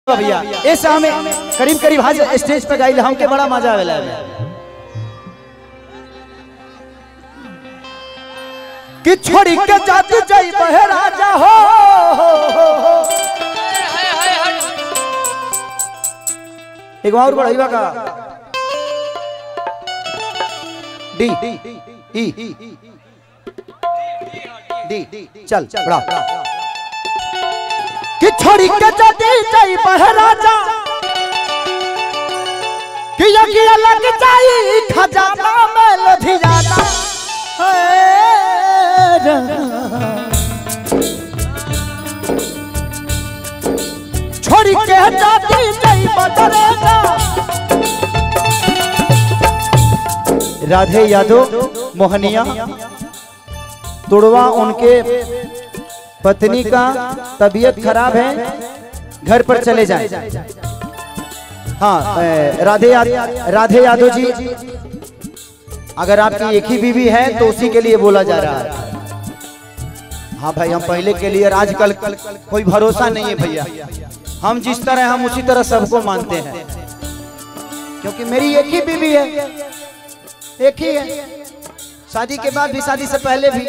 भैया ऐसे हमें करीब करीब आज स्टेज पे गाइल हमके बड़ा मजा आवेला एमे। कि छोड़ी के जात जाई बहे राजा हो एक और बढ़ाइबा का डी ई डी चल बढ़ा कि छोड़ी के जाती जाई बहे राजा कि यकी लग जाई खजाना में लुधियाना है रा। छोड़ी के जाती जाई बदरेगा राधे यादव मोहनिया तुड़वा उनके पत्नी का तबीयत खराब है घर पर चले जाएं हाँ ए, राधे याद राधे यादव जी अगर आपकी एक ही बीवी है तो उसी के लिए बोला जा रहा है हाँ भाई हम पहले के लिए आजकल कोई भरोसा नहीं है भैया हम जिस तरह हम उसी तरह सबको मानते हैं क्योंकि मेरी एक ही बीवी है एक ही है शादी के बाद भी शादी से पहले भी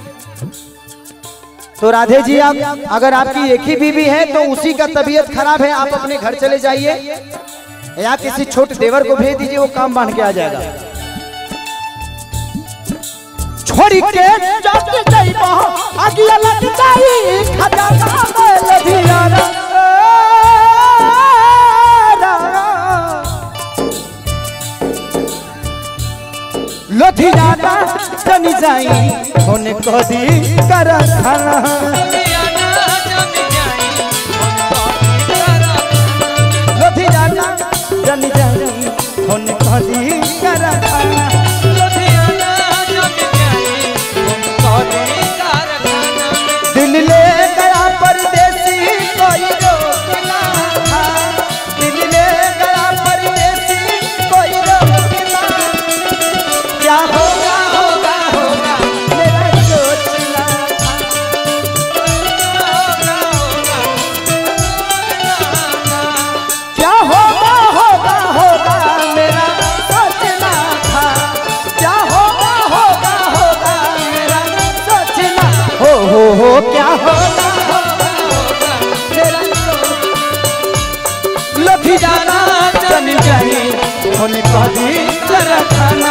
तो राधे जी आप अगर आपकी एक ही बीवी है तो उसी का तबीयत खराब है आप अपने घर चले जाइए या किसी छोटे देवर को भेज दीजिए वो काम बांध के आ जाएगा छोड़ी के जाते जाई बहा अगिया लग जाई खजाना में लधियाना लधियाना चनी जाई होने को दी कर खाना लधियाना चनी जाई होने को दी कर खाना दिल ले गया परदेसी कोई रोकना था दिल ले गया परदेसी कोई रोकना क्या होगा होगा होगा मेरा सोचना क्या होगा होगा होगा मेरा सोचना था क्या होगा होगा होगा मेरा सोचना हो हो हो क्या होगा होगा होगा मेरा लथी जाना चल जाए होने को दी जरा खाना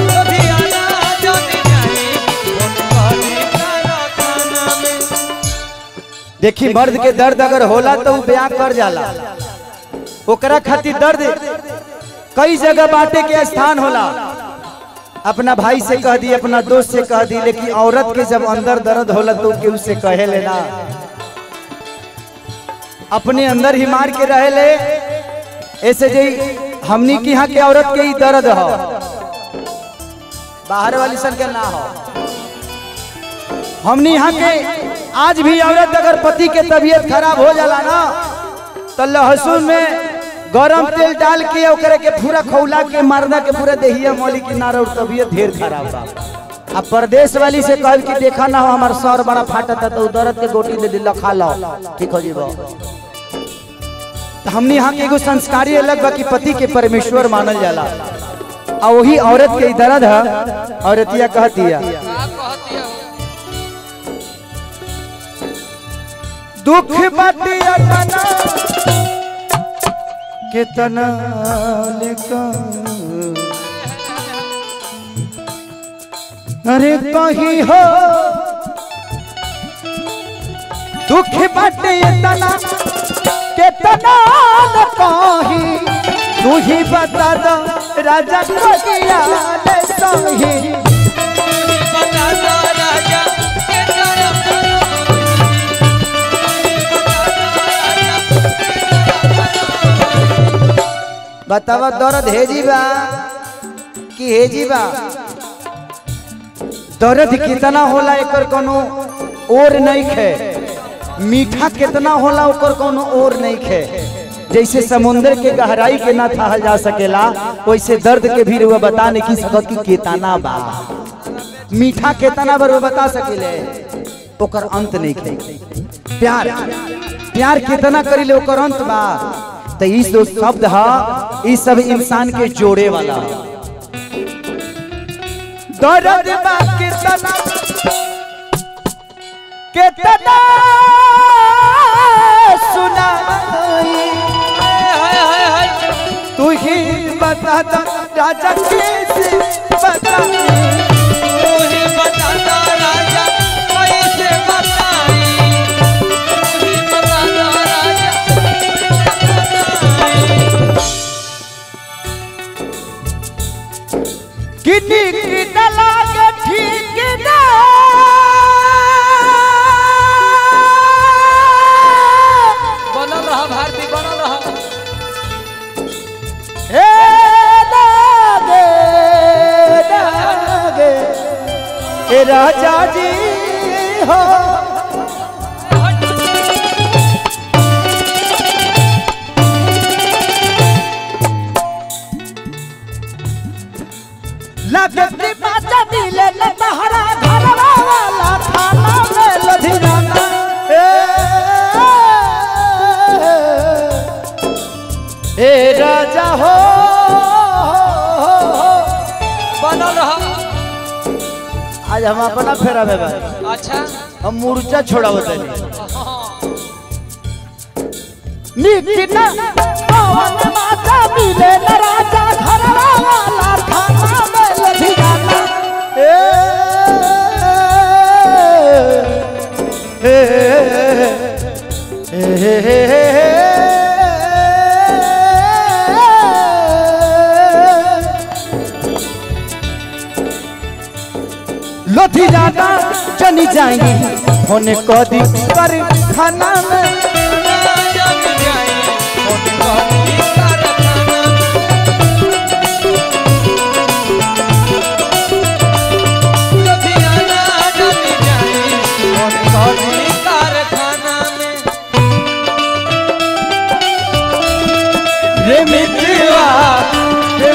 देखी मर्द के दर्द अगर होला तो उ बयां कर जाला ओकरा खातिर दर्द कई जगह बांटे के स्थान होला अपना भाई से कह दी अपना दोस्त से कह दी लेकिन औरत के जब अंदर दर्द होला तो केहू से कहे लेना अपने अंदर ही मार के रहे ले ऐसे जे हमनी की यहाँ के औरत के ही दर्द हो बाहर वाली सन के ना हो हमनी यहाँ के आज भी औरत अगर पति के तबीयत खराब हो जाला ना तो लहसुन में गरम तेल डाल के ओकरे के पूरा खौला के मारना के पूरा देहिया मौली की नारा और तबीयत ढेर खराब बा अब परदेश वाली से कहल कि देखा ना हो हमार सर बड़ा फाटा था तो दर्द के गोटी दे दिल खा लो ठीक हो जीबो तो हमने यहाँ के एगो संस्कारी अलग बा कि पति के परमेश्वर मानल जाला आ वही औरत के ई दर्द है औरतिया कहतिया दुख बटिया तना कितना लिखा अरे कहीं हो दुख बटिया तना कितना न कहीं तू ही बता दो राजा को किया ले सही बतावा दर्द हेजी बा कि हेजी बा दर्द कितना होला एकर कोनो और नहीं खे मीठा कितना होला ओकर कोनो और नहीं खे जैसे समुद्र के गहराई के ना था जा सकेला वैसे दर्द के भी रुआ बता नहीं की सकत कि केतना बा मीठा केतना बार वो बता सकेले ओकर अंत नहीं खे प्यार प्यार कितना करी ओकर अंत बा तो ई जो शब्द हा ई सब इंसान के जोड़े वाला दर्द बा कितना कितना सुनाई तू ही बता दा राजा कैसे बताई किन्नी की लागे ठीक ना बनल रहा भारती बनल रहा हे लागे लागे हे राजा जी हो लगती बाजा मिले लहरा घरवा वाला थाना में लधिराना ए ए राजा हो बनल रहा आज हम अपना फेरा में बा अच्छा हम मूर्छा छोड़ा बतानी हाँ। निकिना पवन माता मिले न राजा घरवा वाला थाना में लधिराना ए ए ए लोधी जाना चली जाएंगे होने कदी कर खाना में रे मित्रवा रे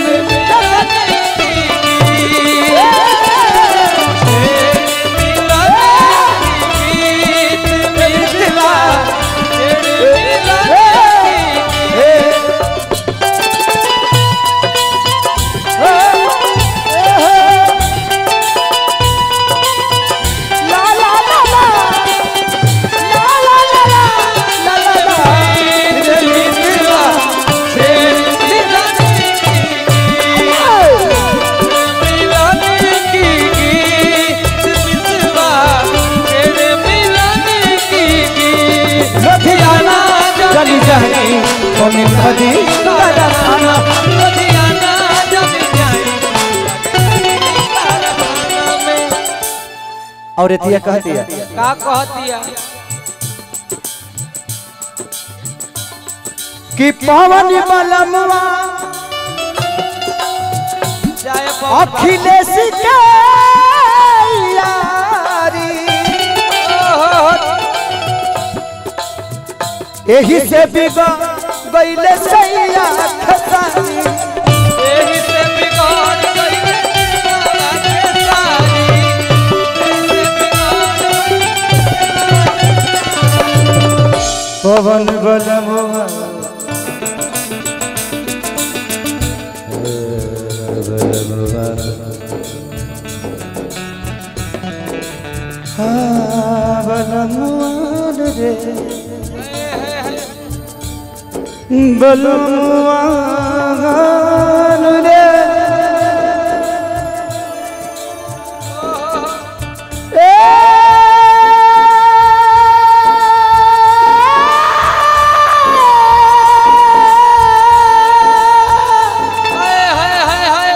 ला ला ला ला ला ला ला ला ला ला रे मित्रवा लुधियाना चली जाएंगे होने कदी कर खाना और एतिया कह दिया का कहतिया कि पवन बलमवा चाहे अखिलेश के यारी एही से बिगड़ गईले सैया खसारी एही से बिगड़ गई सारी एही से बिगड़ पवन बलमवा बलमुआन रे बलमुआन रे हाय हाय हाय हाय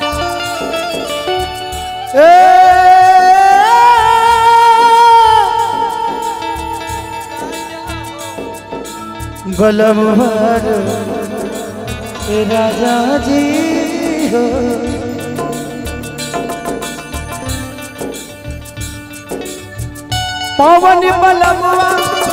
बलमहर राजा जी हो पवन बलमवा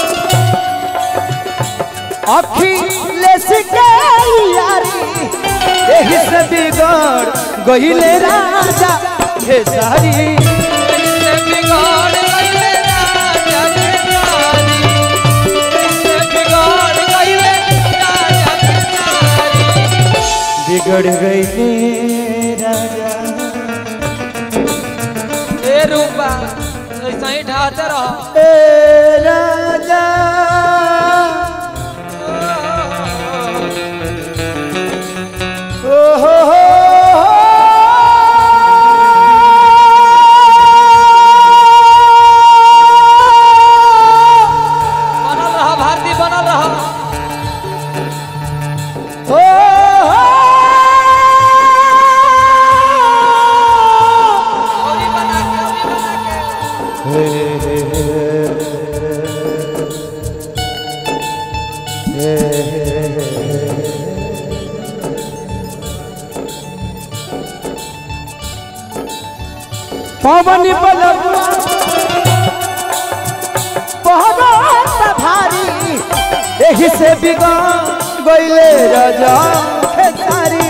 अखिलेश के यारी एही से बिगड़ गईले राजा हे सारी एही से बिगड़ गई राजा के सारी एही से बिगड़ गई राजा ए रूपा ऐसा ही ढाते रहो ए राजा ओ हो हो बनल रहा भारती बनल रहा हो औरी बना के औरी बना के पवन बलबुआ बहुत भारी एही से बिगड़ गईले राजा खेसारी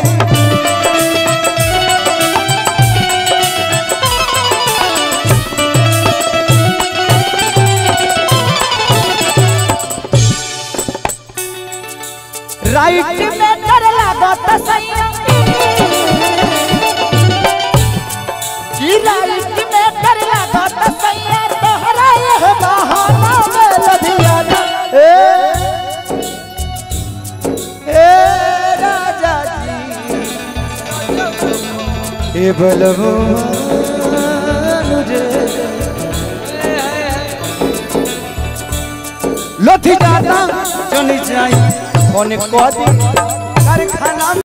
राइट में कर लागत सैया की राइट में कर लागत सैया तोहरा यह बहाना में लधियाना ए ए राजा जी ए बलबुआ मुझे लथी जाता जनी जाई फोन कह दी कारखाना